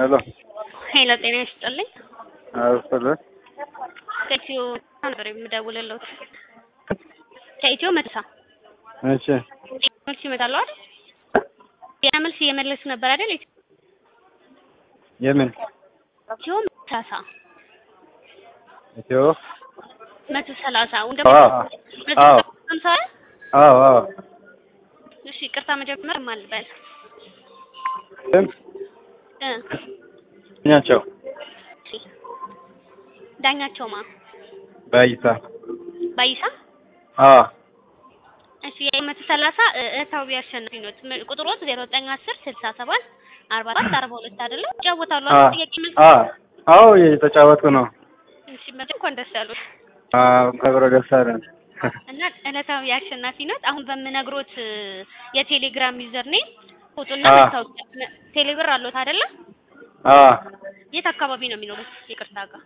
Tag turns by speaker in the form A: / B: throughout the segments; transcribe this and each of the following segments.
A: ሄሎ
B: ሄሎ ጤና ይስጥልኝ።
A: አውስለ
B: ከኢትዮ ነበር የምደውልልዎት። ከኢትዮ መድሳ
A: እሺ
B: መልስ ይመጣሉ አይደል? ያ መልስ እየመለሱ ነበር አይደል?
A: የምን
B: ኢትዮ መሳሳ
A: ኢትዮ
B: መቶ ሰላሳ ወንደ
A: አዎ
B: መቶ
A: አዎ
B: ሃምሳ
A: አዎ አዎ
B: እሺ ይቅርታ መጀመር ማልበል
A: ስም
B: እ
A: ኛቸው
B: እሺ ዳኛቸው ማ
A: ባይሳ
B: ባይሳ
A: አዎ
B: እሺ የመቶ ሰላሳ እህታዊ አሸናፊ ነው። ቁጥሮት ዜሮ ዘጠኝ አስር ስልሳ ሰባት አርባ አራት አርባ ሁለት አይደለም ይጫወታሉ
A: አ
B: አይደል? ጥያቄ መልስ
A: አ አዎ እየተጫወትኩ ነው።
B: እሺ መቼ እንኳን ደስ ያሉት
A: አዎ አብሮ ደስ አለን።
B: እና ዕለታዊ አሸናፊ ነት። አሁን በምነግሮት የቴሌግራም ዩዘር ኔም ፎቶና
A: አ
B: መታወቂያ ቴሌብር አለዎት አይደለ?
A: አ
B: የት አካባቢ ነው የሚኖሩት? ይቅርታ ጋር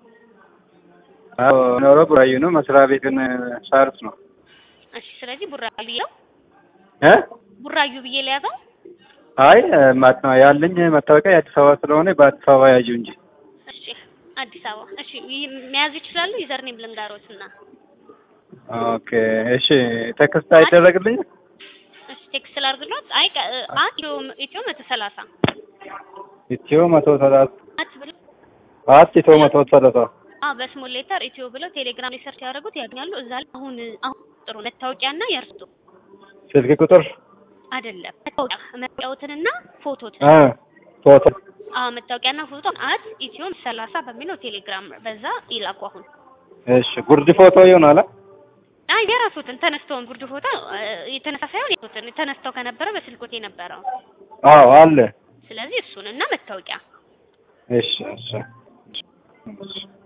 A: አዎ ኖሮ ቡራዩ ነው። መስሪያ ቤትን ሳርስ ነው
B: እሺ። ስለዚህ ቡራዩ ብዬው
A: እ
B: ቡራዩ ብዬ ለያዘው።
A: አይ ማት ነው ያለኝ መታወቂያ የአዲስ አበባ ስለሆነ በአዲስ አበባ ያዡ እንጂ
B: እሺ አዲስ አበባ። እሺ ይ- መያዝ ይችላሉ። ዩዘር ኔም ልንገሮት እና
A: ኦኬ እሺ ቴክስት አይደረግልኝ
B: እሺ ቴክስት ላድርግሎት። አይ ቀ- አ ኢትዮ ኢትዮ መቶ ሰላሳ
A: ኢትዮ መቶ ሰላሳ
B: አት ብሎ
A: አት ኢትዮ መቶ ሰላሳ
B: አ በስሞል ሌተር ኢትዮ ብለው ቴሌግራም ላይ ሰርች ያደረጉት ያገኛሉ። እዛ ላይ አሁን አሁን ጥሩ መታወቂያና የእርሱ
A: ስልክ ቁጥር
B: አይደለም መታወቂያ መታወቂያዎትንና ፎቶት
A: እ ፎቶ
B: አዎ መታወቂያና ፎቶ አት ኢትዮ ሰላሳ በሚለው ቴሌግራም በዛ ይላኩ። አሁን
A: እሺ ጉርድ ፎቶ ይሆናል አ?
B: አይ የራሱትን ተነስተውን ጉርድ ፎቶ እ፣ የተነሳ ሳይሆን የራሱትን ተነስተው ከነበረ በስልኮት የነበረው
A: አዎ አለ
B: ስለዚህ እሱን እና መታወቂያ
A: እሺ እሺ